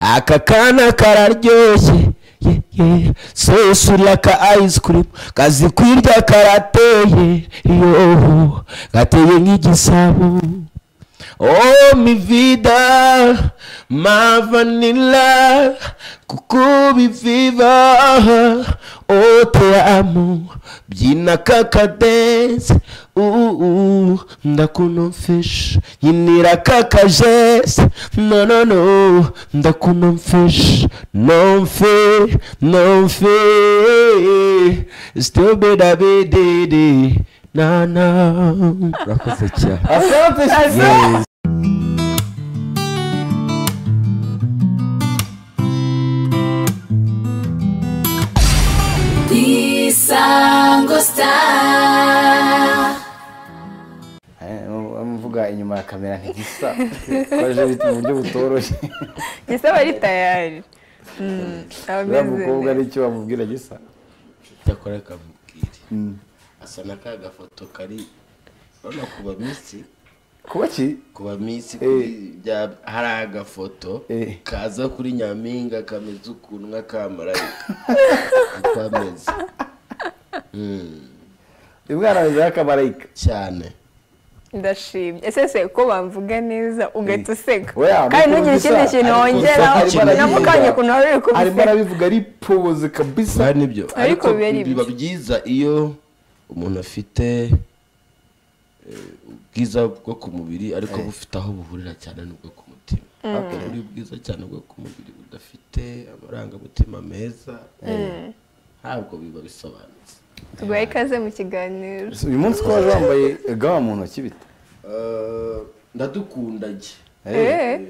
aka kana kararyoshye ye, ye. sesurira ka ayisukirimu kazi kwirya karateye yo gateye nk'igisabo Oh mi vida, ma vanilla, kukubi viva, oh te amo, byina kakadance, uh, uh, ndakunomfisha, nyinira kakajese, no no no, ndakunomfisha, nomfe, nomfe, still beda bedede, na na, urakoze cyane. Asante cyane. Isango Star. Eh, Amuvuga inyuma ya kamera ntigisa. Twaje bita mu buryo butoroshye. gisa aba ari tayari Uriya mukobwa n'icyo bamubwira gisa. icyakora kamubwire asa na ka gafoto kari urabona ku baminsi Kuba ki? ku baminsi Eh. kuri bya- hari agafoto Eh. kaza kuri nyampinga kameze ukuntu nk'akamarayika niko ameze Mm, Uyu mwana ameze nk'akamarayika. cyane ndashimye ese se ko bamvuga neza ugahita useka Oya, kandi mukuru ntugire ikindi bisa. kintu Ariko wongeraho bisa, ariko na mukanya ukuntu wari uri Arimo kubiseka arabivuga ari poze kabisa. ba nibyo Ariko ariko biba ari biba ibiki? byiza iyo umuntu afite eh, ubwiza bwo ku mubiri ariko bufite aho buhurira cyane n'ubwo ku mutima buri bwiza cyane bwo ku mubiri budafite amarangamutima meza ntabwo biba bisobanutse tuguhe ikaze mu kiganiro Uyu munsi ko waje wambaye gawa mu ntoki bite? Eh, ndadukunda njye Eh, Eh,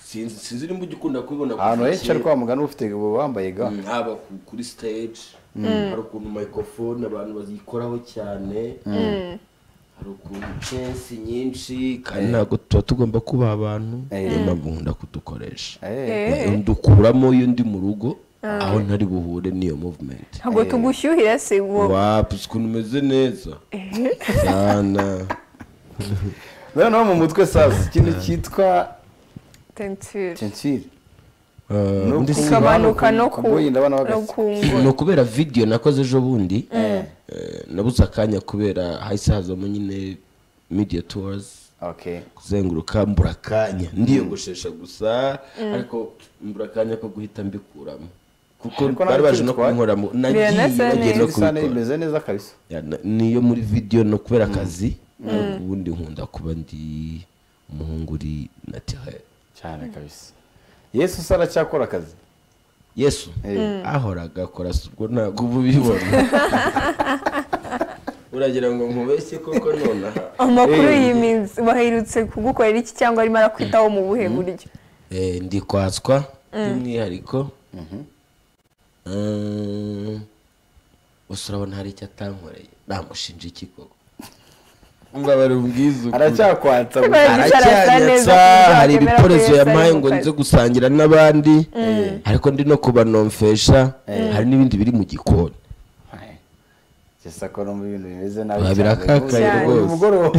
sinzi sinzi nimba ujya ukunda kubibona kuva Ahantu henshi ari kera. kwa muganga ufite uba wambaye gawa. Mm, haba ku- kuri stage hari ukuntu microphone abantu bazikoraho cyane hari ukuntu censi nyinshi kandi ntabwo tuba tugomba kuba abantu niyo mpamvu nkunda kudukoresha Eh. Eh. ndukuramo iyo ndi mu rugo aho ntari buhure n'iyo movement ntabwo tugushyuhira se uwo wapi ukuntu umeze neza cyane Noneho mu mutwe sazi ikintu cyitwa tensire tensire. Eh, Ni undi si- ukuntu hano ikabanuka no ku ku Boyi ndabona no bahagaze. ku ni ngoro ukubera video nakoze ejo bundi eh, nabuze akanya kubera hahise hazamo nyine media tours Okay. kuzenguruka mbura akanya ndiyogoshesha gusa ariko mbura akanya ko guhita mbikuramo kuko Ariko bari nawe baje no utwitwaye. kubinkoramo nagiye Biranasa nagiye no neza. kubikora Isahane imeze neza kabisa. Ya, na- niyo muri video no kubera akazi ubundi nkunda kuba ndi umuhungu uri naturel cyane kabisa yesu se aracyakora akazi yesu ahoraga akora si ubwo ntabwo uba ubibona uragira ngo nkubeshye koko nonaha amakuru Eh. iyi minsi baherutse kugukorera iki cyangwa arimo arakwitaho mu buhe buryo Eh, ndi kwatswa by'umwihariko Eh, gusa urabona hari icyo atankoreye namushinja iki koko mbabare ubwiza ukuri. aracyakwatsa Ariko gusa. yagize arasa neza aracyanyatsa kuburyo hari wakwemera ko ibikoresho Yesu ari yampaye mu ngo kazi. nze gusangira n'abandi ariko ndi no kubanomfesha hari n'ibindi biri mu gikoni Yesu akora mu bintu bimeze nabi Biba cyane. birakakaye Ubu- rwose. ubu mugoroba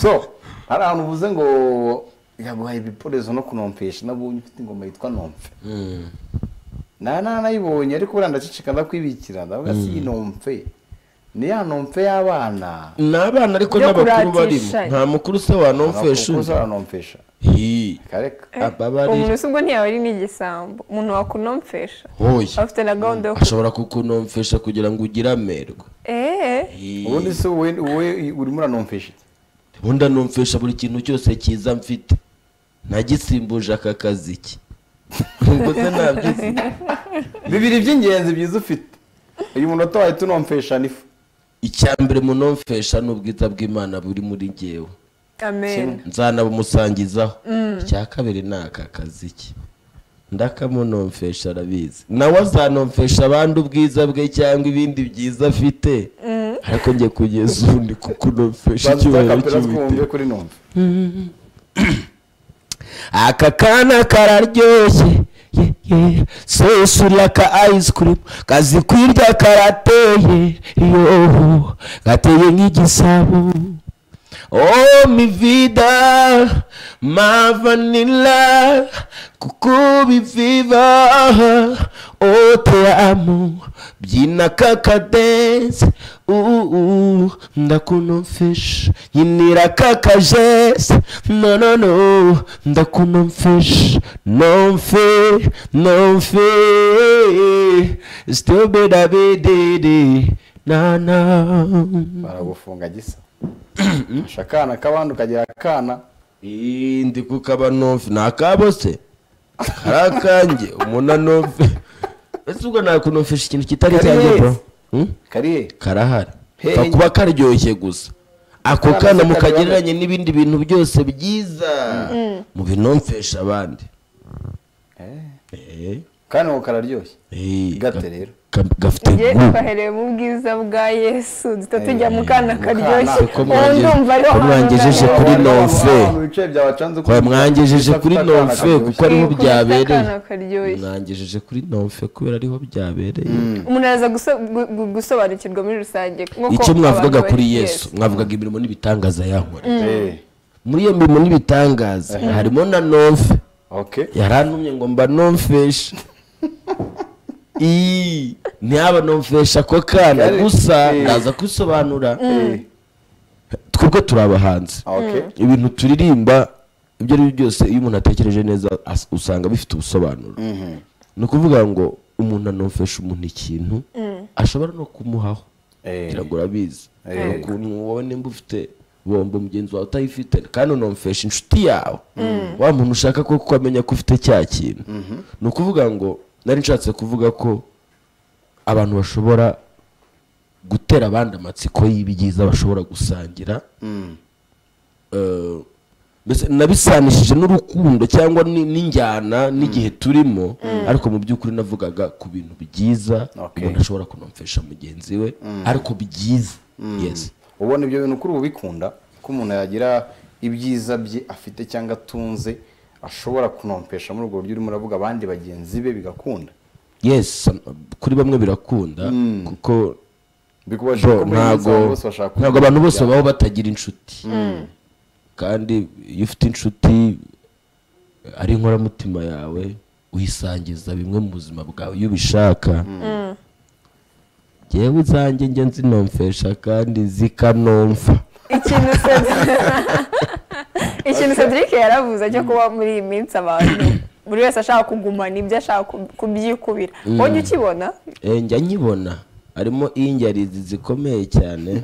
so hari ahantu uvuze ngo yaguhaye ibikoresho no kunompesha nabonye ufite ingoma yitwa nomfe Mm. na na nayibonye ariko buriya ndaceceka ndakwibikira ndavuga si iyi nomfe ni ya nomfe y'abana ni abana ariko Byo n'abakuru barimo kuratishanya. nta mukuru se wanomfesha Kuko undi uza aranompesha Hi. kareka aba bari umuntu se ubwo ntiyaba ari n'igisambo umuntu wakunomfesha hoya afite na gahunda yo ku- ashobora kukunomfesha kugira ngo ugire amerwe eh ubundi se wowe wowe urimo uranompesha iki? ubundi anumfisha buri kintu cyose cyiza mfite nagisimbuje aka kazi ki ubwo se nabyizi bibiri by'ingenzi byiza ufite uyu munota wawe tunomfesha n'ifu icya mbere munumfesha ni ubwiza bw'imana buri muri ngewe amen nzanabumusangizaho icya kabiri ni aka kazi ki ndakamunumfesha arabizi nawe azanumfesha abandi ubwiza bwe cyangwa ibindi byiza afite ariko njye kugeza ubu ndi kukunumfesha icyubahiro bazakapera cy'uwiteka twumve kuri nomfe aka kana kararyoshye ye, ye. sesurira ka ayisukirimu kazi kwirya karateye yo gateye nk'igisabo oh mi vida ma vanilla kuko biviva oh te amo byina kaka dance uuu ndakunomfesh yinira kaka jese no no no ndakunomfesh nomfe nomfe still beda bedede na na baragufunga gisa ushaka akana k'abandi ukagira akana Ii, ndi kukaba nomfe ni akabo se kari akanjye umuntu anomfe ese ubwo nakunomfesha ikintu kitari Kari icyanjye bro heza. Hmm? kariye karahari Hey. Ka- kuba karyoshye gusa ako Akana kana si mukagereranye n'ibindi bintu byose byiza mubinomfesha abandi Eh, kandi ngo kararyoshye eh, Gate ga- rero. ga- gafite ngewe gu- twahereye mu bwiza bwa yesu duhita tujya mu Eh, kana mu kana. karyoshye Ko ubu mwangeje- ndumva ariho ko hantu mwangejeje nzajya kuri guhora. nomfe. Abantu bicaye byabacanze Kwa mwangejeje kuri Bafite akana nomfe karyoshye. kuko ariho Kuri byabereye akana karyoshye. mwangejeje kuri nomfe kubera ariho byabereye umuntu araza guso- gu- gu- gusobanukirwa muri rusange nk'uko icyo mwavugaga abantu kuri bashyize. yesu mwavugaga imirimo n'ibitangaza yankora Eh, muri iyo mirimo n'ibitangaza harimo na nomfe okay yarantumye ngo mba nomfesha Ii, ntihaba nomfesha ako kana Kari- gusa Eh. ndaza kwisobanura Eh, twebwe turi abahanzi okay ibintu turirimba ibyo ari byo byose iyo umuntu atekereje neza as- usanga bifite ubusobanuro ni ukuvuga ngo umuntu anomfesha umuntu ikintu ashobora no kumuhaho Eh. kugira ngo urabizi Eh. Hari ukuntu wowe nimba ufite bombo mugenzi wawe utayifite kandi unomfesha inshuti yawe wa muntu ushaka ko kuko amenya ko ufite cya kintu ni ukuvuga ngo nari nshatse kuvuga ko abantu bashobora gutera abandi amatsiko y'ibyiza bashobora gusangira eh, mbese nabisanishije n'urukundo cyangwa ni- n'injyana n'igihe turimo ariko mu by'ukuri navugaga ku bintu byiza Okay. umuntu ashobora kunomfesha mugenzi we ariko byiza yes ubona ibyo bintu kuri ubu bikunda ko umuntu yagira ibyiza bye afite cyangwa atunze ashobora kunompesha muri ubwo buryo urimo uravuga abandi bagenzi be bigakunda yes some- kuri bamwe birakunda kuko bikubashije bro ko muri iyi minsi ntago abantu bose bashaka ntago abantu bose babaho batagira inshuti kandi iyo ufite inshuti ari inkoramutima yawe uyisangiza bimwe mu buzima bwawe iyo ubishaka ngewe izanjye njye nzinomfesha kandi zikanomfa ikintu Cedric- ikintu cedric yaravuze cyo kuba muri iyi minsi abantu buri wese ashaka kugumana ibyo ashaka ku- kubyikubira wowe ujya ukibona Eh, njya nkibona harimo injyarizi zikomeye cyane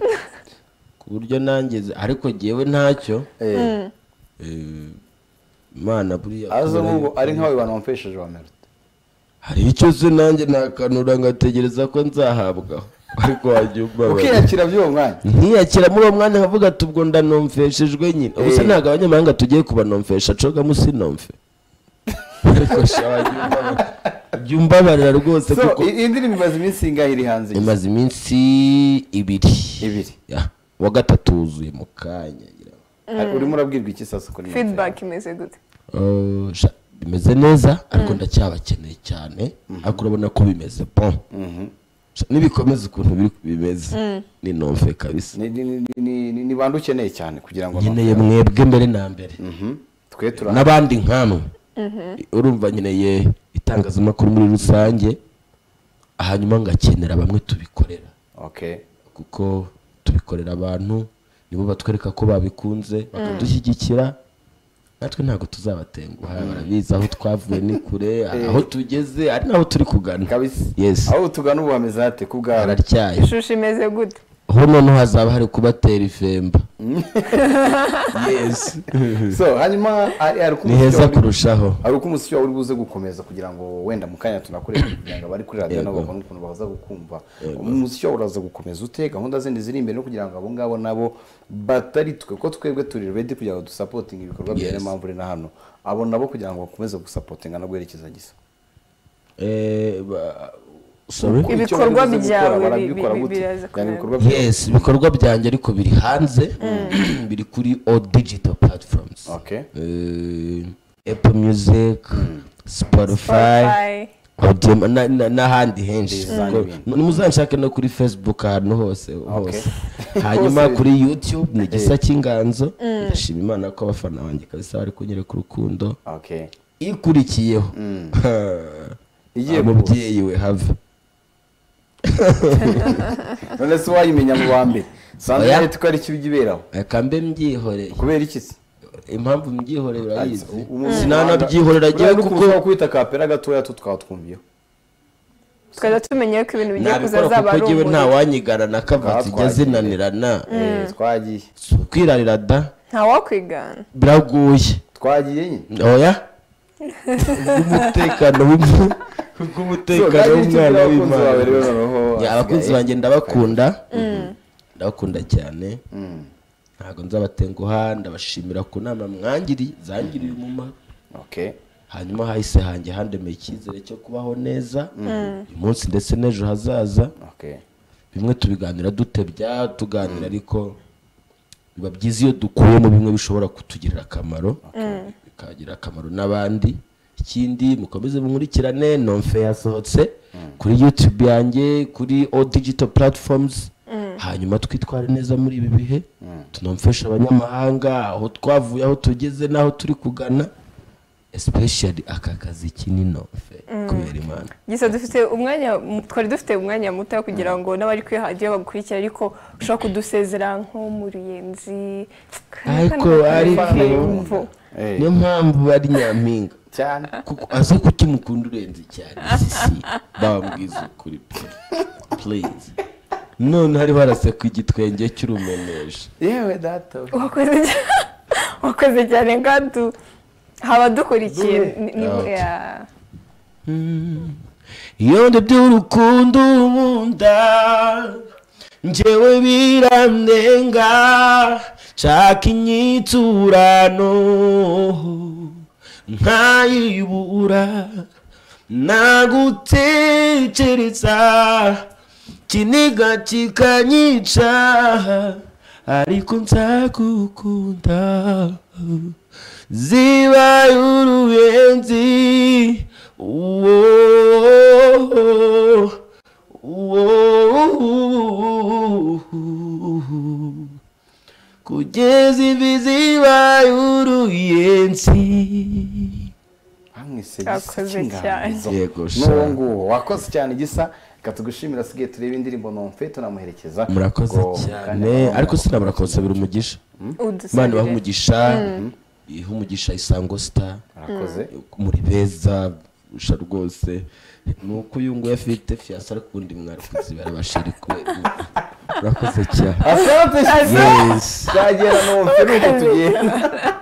ku buryo nangeze ariko ngewe ntacyo Eh, Eh, imana buriya aza kubera nk'ubu yuko- ari nk'aho banompesheje ba merite hari icyo se nanjye nakanura ngategereza ko nzahabwaho ariko wagiye umbabarira ukiyakira by'uwo mwanya ntiyakira muri uwo mwanya nkavuga ati ubwo ndanomfeshejwe nyine ubu se Eh. ntabwo abanyamahanga tugiye kubanomfesha coga musinomfe ariko sha wagiye umbabarira Wagiye umbabarira rwose so kuko i- iyi ndirimbo imaze iminsi ingahe iri hanze imaze iminsi ibiri Ibiri. Ya, wa gatatu wuzuye mu kanya ngira ngo. Ari- urimo urabwirwa iki sasa kuri Nompesha? feedback imeze gute Eh, sha, bimeze neza ariko ndacyabakeneye cyane ariko urabona ko bimeze bon Sha, nibikomeza ukuntu biri bimeze ni nomfe kabisa ni ni ni- ni- ni- ni bande ukeneye cyane kugira ngo nkeneye nompeshe? mwebwe mbere na mbere Mhm. twe turahari n'abandi nkamwe urumva nkeneye itangazamakuru muri rusange hanyuma ngakenera bamwe tubikorera okay kuko tubikorera abantu nibo batwereka ko babikunze bakadushyigikira natwe ntabwo tuzabatenguha barabizi aho twavuye ni kure hari aho tugeze ari naho turi kugana kabisa yes aho tugana ubu hameze hate ku bwawe hararyaye ishusho imeze gute ho noneho hazaba hari kubatera ifemba yes so hanyuma hari hari uko ni umusiki heza wari- kurushaho hari uko umusiki wawe uri buze gukomeza kugira ngo wenda mu kanya tunakureba kugira ngo abari kuri radiyo nabo Yego. babone ukuntu baza gukumva umusiki wawe uraza gukomeza ute gahunda zindi ziri imbere no kugira ngo abo ngabo nabo batari twe ko twebwe turi redi kugira ngo dusapotinge ibikorwa byawe Yes. niyo mpamvu uri na hano abo nabo kugira ngo bakomeze gusapotinga no guherekeza gisa Eh, ba- sorry Kuko icyo Ibikorwa bari buze gukora, byawe bi- barabikora bi- gute? biraza Yani ibikorwa byawe- yes ibikorwa byanjye ariko biri hanze biri kuri all digital platforms Okay. Eh, apple music spotify Spotify, Audioma na- na- n'ahandi henshi Design Kuko- ibintu. muzanshake no kuri facebook ahantu hose hose hanyuma Hose. kuri youtube ni gisa cy'inganzo ndashima imana ko abafana banjye kabisa bari kunyereka urukundo okay ikurikiyeho Igiye umubyeyi we have none se wayimenya mu wa mbere sanzwe Oya. rero ko ari ikibi iberaho akambe mbyihoreye kubera iki se impamvu mbyihoreye urayizi Umuntu sinanabyihorera buriya agiye no kuko kurushaho kwita kapera gatoya tu twatwumviyeho twajya tumenya ko ibintu bigiye nabikora kuzazaba kuko ari ngewe nta umuriro wanyigana na kava zijya Twatwagiye. zinanirana Eh, twagiye Si ukwirarira da nta wakwigana biragoye twagiye nyine oya bw'umutekano w'umwe- bw'umutekano So, nagiriye w'umwana icyo ubwira abakunzi w'imana bawe rero noneho Ya, abakunzi hasigaye. banjye ndabakunda ndabakunda cyane Mm, ntabwo nzabatenguha ndabashimira ku nama mwangiriye zangiriye umumaro okay hanyuma hahise hanjye handemeye icyizere cyo kubaho neza uyu munsi ndetse n'ejo hazaza okay bimwe tubiganira dutebya tuganira ariko biba byiza iyo dukuyemo bimwe bishobora kutugirira akamaro bikagirira akamaro n'abandi ikindi mukomeze munkurikirane nonfe yasohotse kuri youtube yanjye kuri all digital platforms hanyuma twitware neza muri ibi bihe tunomfeshe abanyamahanga aho twavuye aho tugeze n'aho turi kugana especially aka kazi k'ininonfe kubera imana gusa dufite umwanya twari dufite umwanya muto wo kugira ngo n'abari kuri radiyo bagukurikira ariko ushobora kudusezera nk'umuruyenzi ariko ariko Eh, niyo mpamvu ari nyampinga cyane kuko aza kuki mukunda urenze cyane sisi bambwiza ukuri pe please none hariho haraseka igitwenge cy'urumenesha yewe data wakoze cyane wakoze cyane kandi haba dukurikiye ni- ni- yeah. iyo by'urukundo nkunda njyewe birandenga nshaka inyiturano nkayibura nagutekereza kiniga kikanyica ariko nzagukunda zibaye uruyenzi uwo uwo kugeza ivi zibaye uruyenzi bamwise Wakoze cy'inganzo Yego, n'uwo sha. nguwo wakoze cyane gisa reka tugushimira asigaye turebe indirimbo nomfe tunamuherekeza murakoze Ubwo cyane kanya- ariko sinabura kubasabira umugisha imana ibaha udusezere umugisha iha umugisha isango star murakoze muri beza usha rwose ni uko uyu nguyu afite fiyasa ariko ubundi mwari kuzibara bashiri kubera imana. murakoze cyane asante Yes. twagera nomfe nuko tugenda